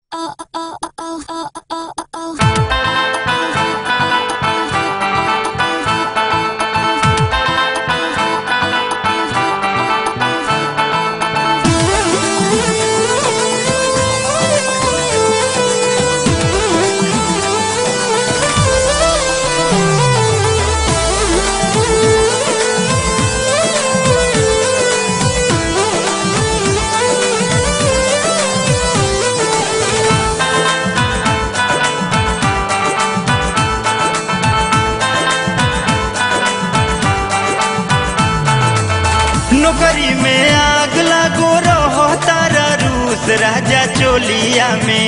नौकरी में आग लागो रहो तारा रूस राजा चोलिया में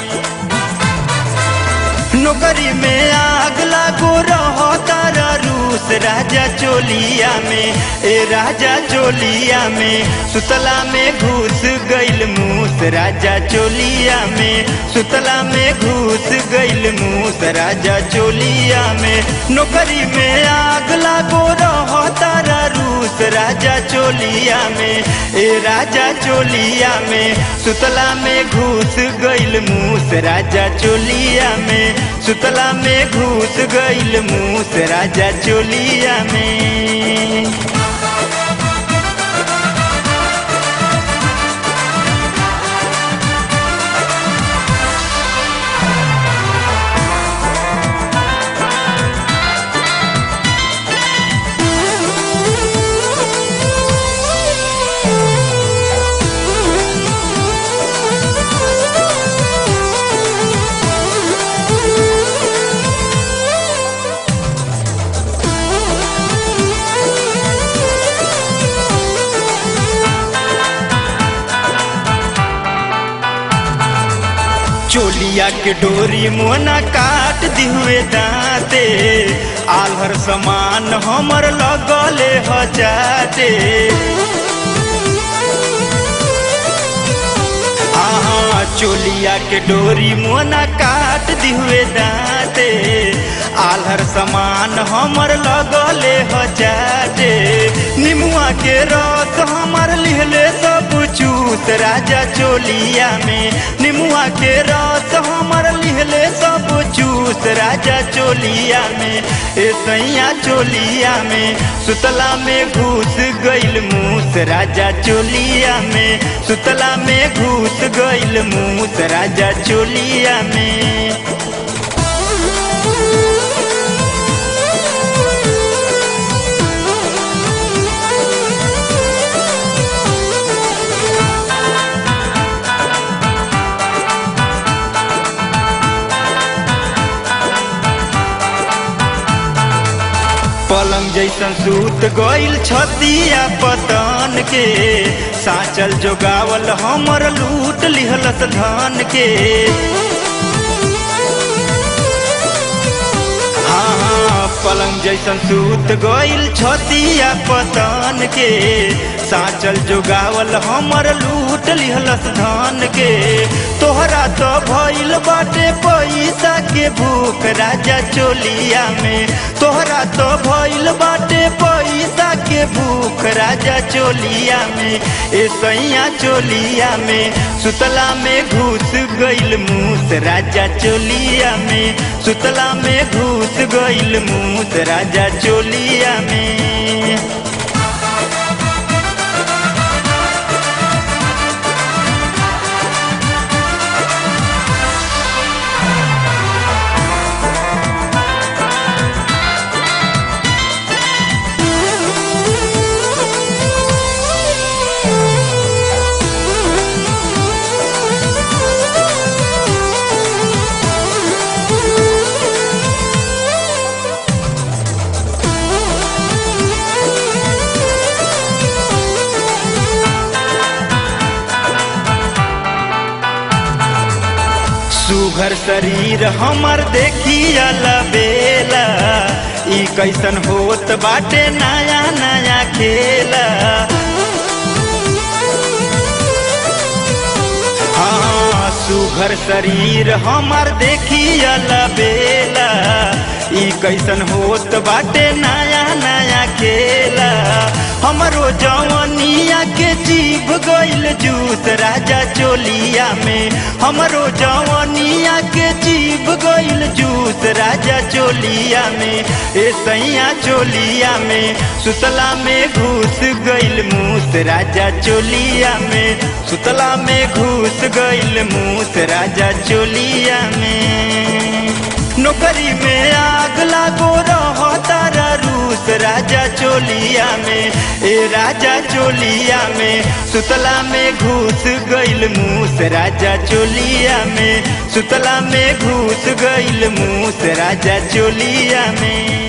नौकरी में आग लागो रहो तारा रूस राजा चोलिया में ए राजा चोलिया में सुतला में घुस गइल मूस राजा चोलिया में सुतला में घुस गइल मूस राजा चोलिया में नौकरी में आग लागो रहो तारा रूस राजा चोलिया में ए राजा चोलिया में सुतला में घुस गइल मूस राजा चोलिया में सुतला में घुस गइल मूस राजा चोलिया में चोलिया के डोरी मोना काट दिहुए दाते आलहर समान हमर लगले हजाते आहा चोलिया के डोरी मोना काट दिहुए दाते आलहर समान हमर लगले हजाते निमुआ के रस हमर लिहले सब चूत राजा चोलिया में निमुआ के रस हमर लिहले सब चूस राजा चोलिया में ए सैया चोलिया में सुतला में घुस गइल मूस राजा चोलिया में सुतला में घुस गइल मूस राजा चोलिया में पलंग जैसन सूत गइल छतिया पतन के साचल जोगावल हमर लूट लिहलस धन के हाँ हाँ पलंग जैसन सूत गइल छतिया पतन के साचल जोगावल हमर लूट लिहलस धन के तोहरा तो भइल बाटे पैसा के भूख राजा चोलिया में तोहरा तो भइल बाटे पैसा के भूख राजा चोलिया में ए सैया चोलिया में सुतला में घुस गइल मूस राजा चोलिया में सुतला में घुस गइल मूस राजा चोलिया में सुघर शरीर हमर देखिया लबेला ई कैसन होत बाटे नया नया खेला हाँ सुघर शरीर हमर देखिया लबेला ई कैसन होत बाटे नया नया खेला हमरो जवनिया के जीभ गइल जूस राजा चोलिया में हमरो जवनिया के जीभ गइल जूस राजा चोलिया में ए सैया चोलिया में सुतला में घुस गइल मूस राजा चोलिया में सुतला में घुस गइल मूस राजा चोलिया में नौकरी में आग लागो रहो तारा रूस राजा चोलिया में ए राजा चोलिया में सुतला में घुस गइल मूस राजा चोलिया में सुतला में घुस गइल मूस राजा चोलिया में